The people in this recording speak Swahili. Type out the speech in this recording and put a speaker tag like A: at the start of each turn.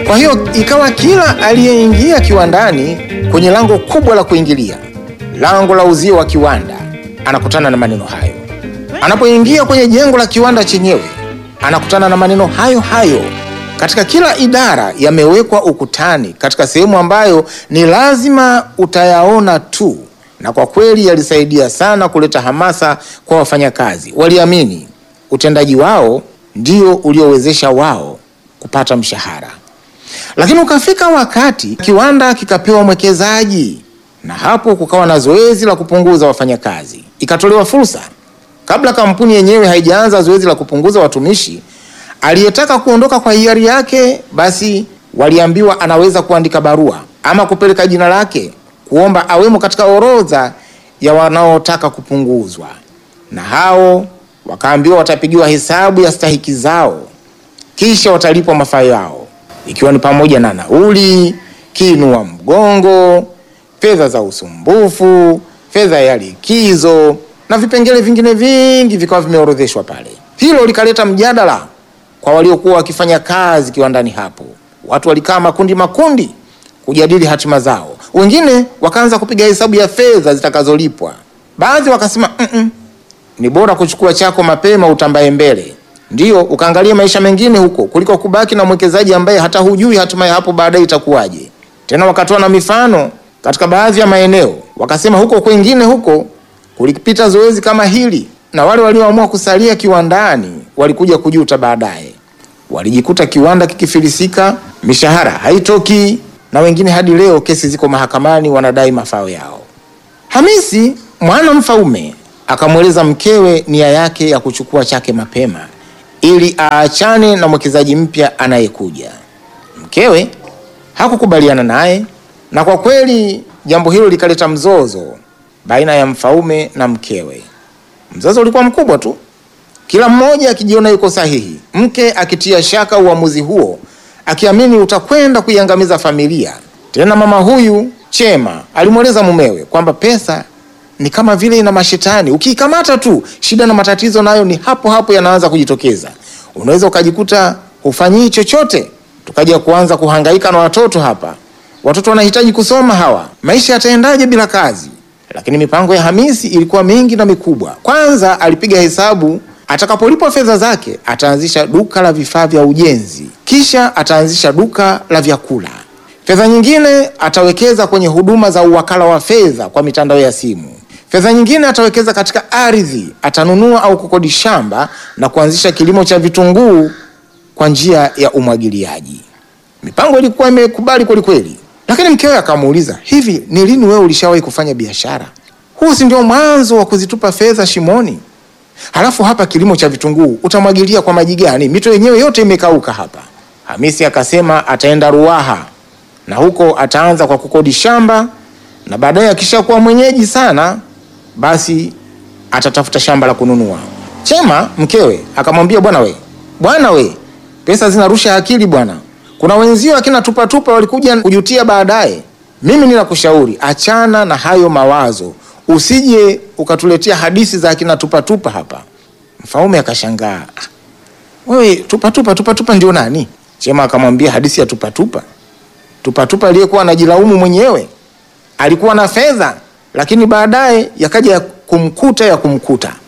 A: Kwa hiyo ikawa kila aliyeingia kiwandani kwenye lango kubwa la kuingilia, lango la uzio wa kiwanda, anakutana na maneno hayo. Anapoingia kwenye jengo la kiwanda chenyewe, anakutana na maneno hayo hayo. Katika kila idara yamewekwa ukutani, katika sehemu ambayo ni lazima utayaona tu, na kwa kweli yalisaidia sana kuleta hamasa kwa wafanyakazi. Waliamini utendaji wao ndio uliowezesha wao kupata mshahara. Lakini ukafika wakati kiwanda kikapewa mwekezaji, na hapo kukawa na zoezi la kupunguza wafanyakazi. Ikatolewa fursa, kabla kampuni yenyewe haijaanza zoezi la kupunguza watumishi, aliyetaka kuondoka kwa hiari yake, basi waliambiwa anaweza kuandika barua ama kupeleka jina lake kuomba awemo katika orodha ya wanaotaka kupunguzwa, na hao wakaambiwa watapigiwa hesabu ya stahiki zao, kisha watalipwa mafao yao ikiwa ni pamoja na nauli, kiinua mgongo, fedha za usumbufu, fedha ya likizo na vipengele vingine vingi vikawa vimeorodheshwa pale. Hilo likaleta mjadala kwa waliokuwa wakifanya kazi kiwandani hapo. Watu walikaa makundi makundi kujadili hatima zao. Wengine wakaanza kupiga hesabu ya fedha zitakazolipwa. Baadhi wakasema mm -mm, ni bora kuchukua chako mapema utambaye mbele Ndiyo, ukaangalia maisha mengine huko kuliko kubaki na mwekezaji ambaye hata hujui hatima ya hapo baadaye itakuwaje. Tena wakatoa na mifano katika baadhi ya maeneo, wakasema huko kwengine huko kulipita zoezi kama hili, na wale walioamua kusalia kiwandani walikuja kujuta baadaye. Walijikuta kiwanda kikifilisika, mishahara haitoki, na wengine hadi leo kesi ziko mahakamani, wanadai mafao yao. Hamisi mwana Mfaume akamweleza mkewe nia yake ya kuchukua chake mapema ili aachane na mwekezaji mpya anayekuja. Mkewe hakukubaliana naye, na kwa kweli jambo hilo likaleta mzozo baina ya Mfaume na mkewe. Mzozo ulikuwa mkubwa tu, kila mmoja akijiona yuko sahihi, mke akitia shaka uamuzi huo, akiamini utakwenda kuiangamiza familia. Tena mama huyu Chema alimweleza mumewe kwamba pesa ni kama vile ina mashetani, ukiikamata tu shida na matatizo nayo ni hapo hapo yanaanza kujitokeza. Unaweza ukajikuta hufanyii chochote, tukaja kuanza kuhangaika na watoto hapa. Watoto wanahitaji kusoma hawa, maisha yataendaje bila kazi? Lakini mipango ya Hamisi ilikuwa mingi na mikubwa. Kwanza alipiga hesabu, atakapolipwa fedha zake ataanzisha duka la vifaa vya ujenzi, kisha ataanzisha duka la vyakula. Fedha nyingine atawekeza kwenye huduma za uwakala wa fedha kwa mitandao ya simu. Fedha nyingine atawekeza katika ardhi, atanunua au kukodi shamba na kuanzisha kilimo cha vitunguu kwa njia ya umwagiliaji. Mipango ilikuwa imekubali kweli kweli, lakini mkewe akamuuliza, hivi ni lini wewe ulishawahi kufanya biashara? Huu si ndio mwanzo wa kuzitupa fedha shimoni? Halafu hapa kilimo cha vitunguu utamwagilia kwa maji gani? Mito yenyewe yote imekauka hapa. Hamisi akasema ataenda Ruaha na huko ataanza kwa kukodi shamba na baadaye akishakuwa mwenyeji sana basi atatafuta shamba la kununua. Chema mkewe akamwambia, bwana we, bwana we, pesa zinarusha akili bwana. Kuna wenzio akina tupatupa walikuja kujutia baadaye. Mimi ninakushauri achana na hayo mawazo, usije ukatuletea hadithi za akina tupatupa hapa. Mfaume akashangaa, "Ah, wewe tupatupa tupatupa ndio nani? Chema akamwambia hadithi ya tupatupa tupatupa aliyekuwa anajilaumu mwenyewe alikuwa na fedha lakini baadaye yakaja ya kumkuta ya kumkuta